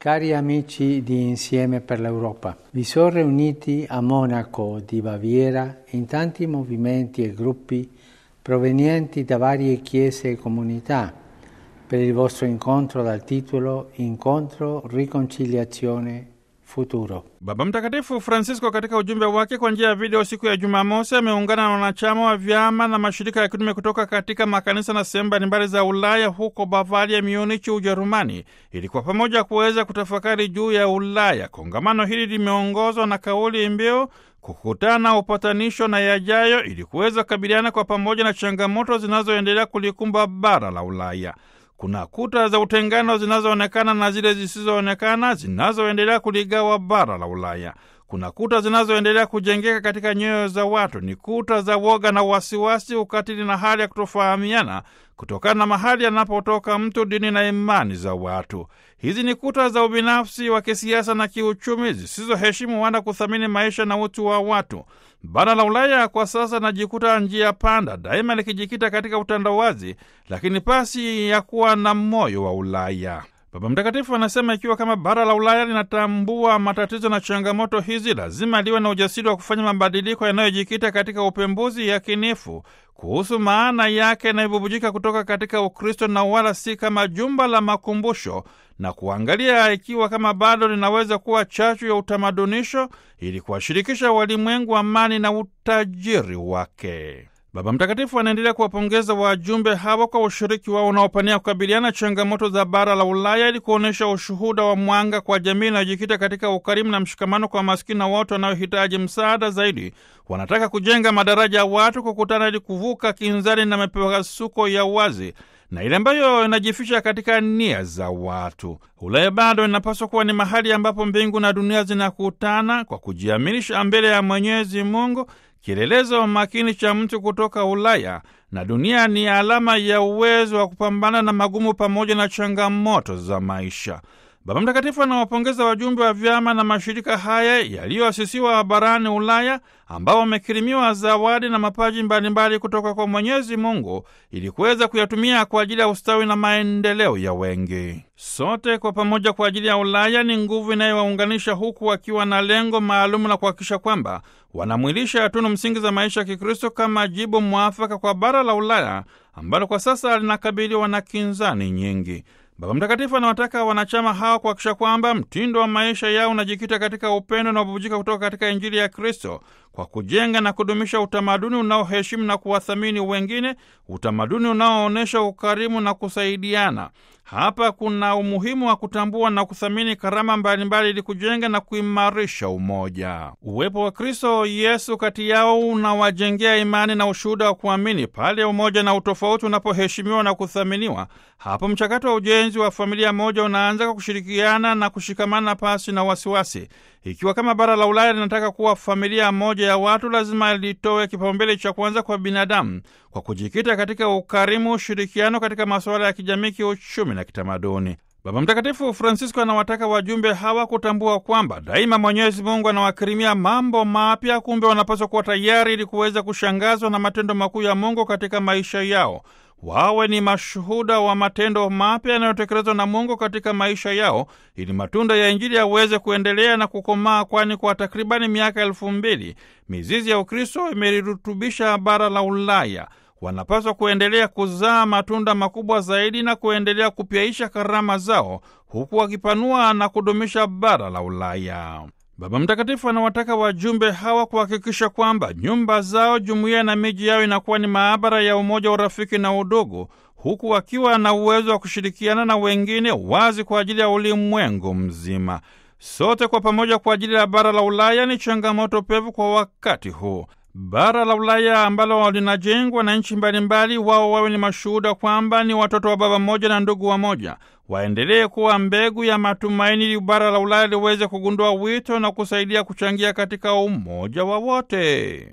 Cari amici di Insieme per l'Europa, vi sono riuniti a Monaco di Baviera in tanti movimenti e gruppi provenienti da varie chiese e comunità per il vostro incontro dal titolo Incontro, Riconciliazione, Futuro. Baba Mtakatifu Francisco katika ujumbe wake kwa njia ya video siku ya Jumamosi ameungana na wanachama wa vyama na mashirika ya kitume kutoka katika makanisa na sehemu mbalimbali za Ulaya huko Bavaria, Munich, Ujerumani, ili kwa pamoja kuweza kutafakari juu ya Ulaya. Kongamano hili limeongozwa na kauli mbiu kukutana, upatanisho na yajayo, ili kuweza kukabiliana kwa pamoja na changamoto zinazoendelea kulikumba bara la Ulaya. Kuna kuta za utengano zinazoonekana na zile zisizoonekana zinazoendelea kuligawa bara la Ulaya. Kuna kuta zinazoendelea kujengeka katika nyoyo za watu, ni kuta za woga na wasiwasi, ukatili na hali ya kutofahamiana kutokana na mahali anapotoka mtu, dini na imani za watu. Hizi ni kuta za ubinafsi wa kisiasa na kiuchumi zisizoheshimu wala kuthamini maisha na utu wa watu. Bara la Ulaya kwa sasa najikuta njia panda, daima likijikita katika utandawazi, lakini pasi ya kuwa na moyo wa Ulaya. Baba Mtakatifu anasema ikiwa kama bara la Ulaya linatambua matatizo na changamoto hizi, lazima liwe na ujasiri wa kufanya mabadiliko yanayojikita katika upembuzi yakinifu kuhusu maana yake inayobubujika kutoka katika Ukristo na wala si kama jumba la makumbusho, na kuangalia ikiwa kama bado linaweza kuwa chachu ya utamadunisho ili kuwashirikisha walimwengu amani na utajiri wake. Baba Mtakatifu anaendelea kuwapongeza wajumbe hawa kwa ushiriki wao unaopania kukabiliana changamoto za bara la Ulaya ili kuonyesha ushuhuda wa mwanga kwa jamii inayojikita katika ukarimu na mshikamano kwa maskini na watu wanaohitaji msaada zaidi. Wanataka kujenga madaraja ya watu kukutana ili kuvuka kinzani na mipasuko ya uwazi na ile ambayo inajificha katika nia za watu. Ulaya bado inapaswa kuwa ni mahali ambapo mbingu na dunia zinakutana kwa kujiaminisha mbele ya Mwenyezi Mungu, kielelezo makini cha mtu kutoka Ulaya, na dunia ni alama ya uwezo wa kupambana na magumu pamoja na changamoto za maisha. Baba Mtakatifu anawapongeza wajumbe wa vyama na mashirika haya yaliyoasisiwa barani Ulaya ambao wamekirimiwa zawadi na mapaji mbalimbali kutoka kwa Mwenyezi Mungu ili kuweza kuyatumia kwa ajili ya ustawi na maendeleo ya wengi. Sote kwa pamoja kwa ajili ya Ulaya ni nguvu inayowaunganisha huku wakiwa na lengo maalumu la kuhakikisha kwamba wanamwilisha tunu msingi za maisha ya Kikristo kama jibu mwafaka kwa bara la Ulaya ambalo kwa sasa linakabiliwa na kinzani nyingi. Baba Mtakatifu anawataka wanachama hao kuhakikisha kwamba mtindo wa maisha yao unajikita katika upendo na ububujika kutoka katika Injili ya Kristo kwa kujenga na kudumisha utamaduni unaoheshimu na kuwathamini wengine, utamaduni unaoonyesha ukarimu na kusaidiana. Hapa kuna umuhimu wa kutambua na kuthamini karama mbalimbali ili kujenga na kuimarisha umoja. Uwepo wa Kristo Yesu kati yao unawajengea imani na ushuhuda wa kuamini. Pale umoja na utofauti unapoheshimiwa na kuthaminiwa, hapo mchakato wa ujenzi wa familia moja unaanza kwa kushirikiana na kushikamana pasi na wasiwasi. Ikiwa kama bara la Ulaya linataka kuwa familia moja ya watu, lazima litoe kipaumbele cha kwanza kwa binadamu kwa kujikita katika ukarimu, ushirikiano katika masuala ya kijamii, kiuchumi na kitamaduni. Baba Mtakatifu Francisco anawataka wajumbe hawa kutambua kwamba daima Mwenyezi Mungu anawakirimia mambo mapya, kumbe wanapaswa kuwa tayari ili kuweza kushangazwa na matendo makuu ya Mungu katika maisha yao. Wawe ni mashuhuda wa matendo mapya yanayotekelezwa na Mungu katika maisha yao, ili matunda ya Injili yaweze kuendelea na kukomaa, kwani kwa takribani miaka elfu mbili mizizi ya Ukristo imelirutubisha bara la Ulaya. Wanapaswa kuendelea kuzaa matunda makubwa zaidi na kuendelea kupyaisha karama zao, huku wakipanua na kudumisha bara la Ulaya. Baba Mtakatifu anawataka wajumbe hawa kuhakikisha kwamba nyumba zao, jumuiya na miji yao inakuwa ni maabara ya umoja, urafiki na udugu, huku wakiwa na uwezo wa kushirikiana na wengine wazi kwa ajili ya ulimwengu mzima. Sote kwa pamoja kwa ajili ya bara la Ulaya ni changamoto pevu kwa wakati huu. Bara la Ulaya ambalo linajengwa na nchi mbalimbali, wao wawe ni mashuhuda kwamba ni watoto wa baba mmoja na ndugu wa moja. Waendelee kuwa mbegu ya matumaini, ili bara la Ulaya liweze kugundua wito na kusaidia kuchangia katika umoja wa wote.